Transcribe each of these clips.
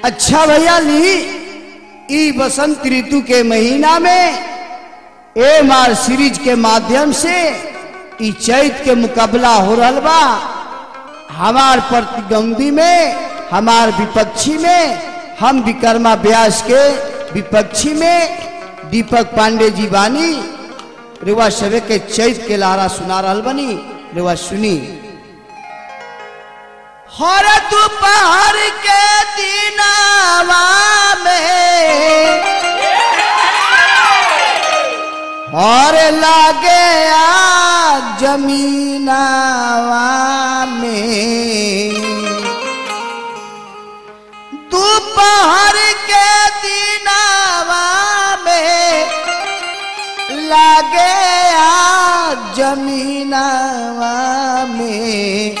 अच्छा भैया ली ई बसंत ऋतु के महीना में एम आर सीरीज के माध्यम से ई चैत के मुकाबला हो रहल बा हमार प्रतिद्वंदी में हमार विपक्षी में हम विकर्मा व्यास के विपक्षी में दीपक पांडे जी बानी रेवा सवे के चैत के लारा सुना रहल बनी रेवा सुनी हर दोपहर के दिनावा में और लागे आ जमीनावा में दोपहर के दिनावा में लागे आ जमीनावा में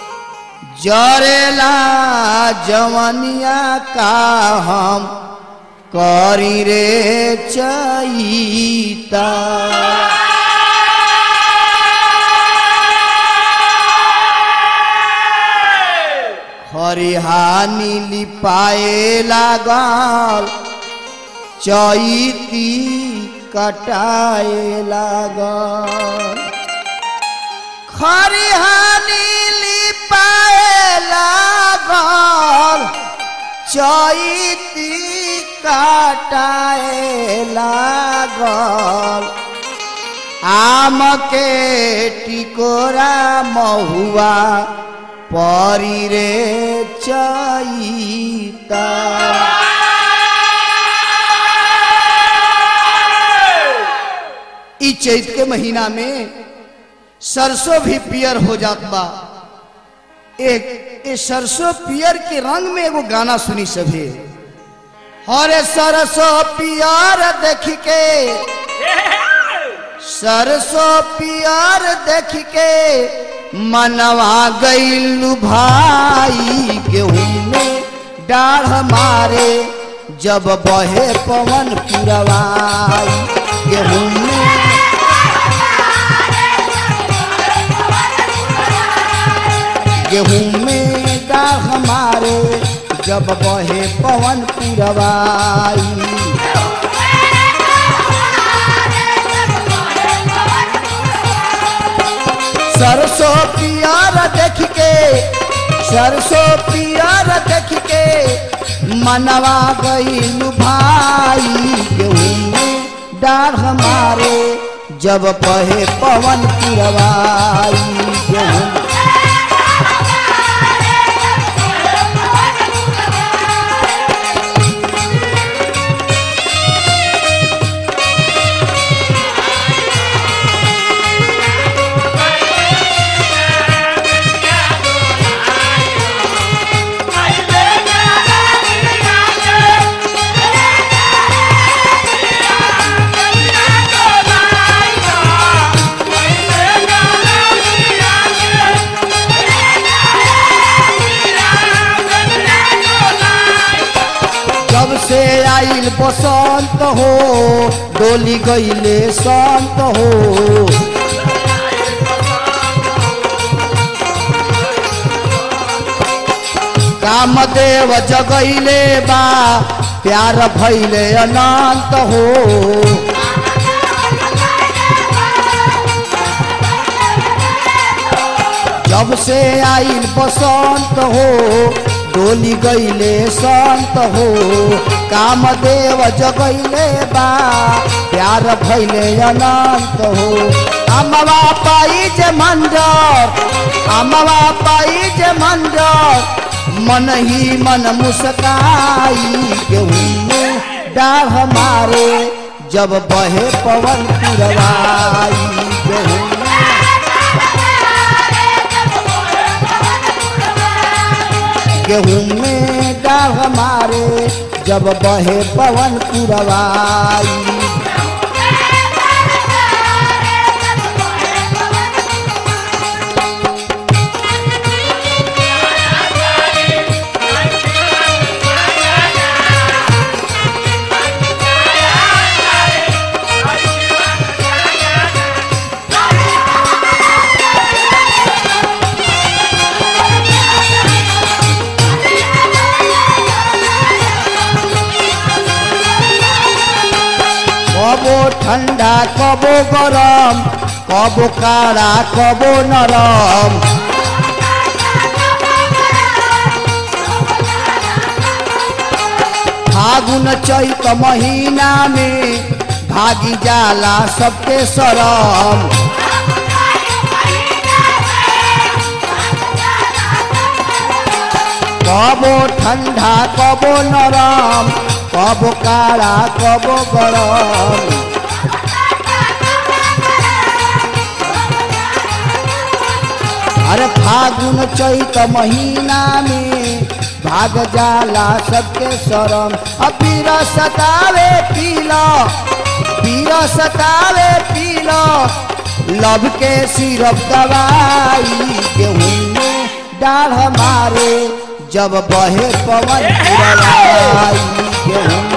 जरेला जवनिया का हम करी रे चईता हरिहानी लिपाए लागल चैती कटाए लागल खरिहानी लिपाए लागल चैती काटाए लागल आम के टिकोरा महुआ परी रे चैता ई चैत के महीना में सरसों भी पियर हो जात बा एक ए सरसों पियर के रंग में एगो गाना सुनी सभे हरे सरसों पियर देख के सरसों पियर देख के मनवा गईलू भाई गेहूं में डाढ़ मारे जब बहे पवन पुरवाई गेहूं में गेहूं में डाढ़ हमारे जब बहे पवन पुरवाई सरसों पियर देख के सरसों पियर देख के मनवा गईल भाई गेहूं में डाढ़ हमारे जब बहे पवन पुरवाई गेहूं जब से आइल बसंत हो डोली गईले संत हो कामदेव जगैले बा प्यार भैले अनंत हो जब से आइल बसंत हो डोली गईले संत हो कामदेव जगैले बा प्यार भैले अनंत हो अमवा पाई जे मंजर अमवा पाई जे मंजर मन ही मन मुस्काई गेहूं में डाढ़ मारे जब बहे पवन पुरवाई गेहूं गेहूं में डाढ़ मारे जब बहे पवन पुरवाई Thank ठंडा कबो गरम कबो काड़ा कबो नरम फागुन चैत महीना में भागी जाला सबके शरम कबो ठंडा कबो नरम कबो काड़ा कबो गरम अरे फागुन चैत महीना में भाग जाला सबके शरम अब पीर सतावे पीला पीर सतावे पीला लब के सिरप दवाई गेहूं में डाढ़ मारे जब बहे पवन पुरवाई गेहूं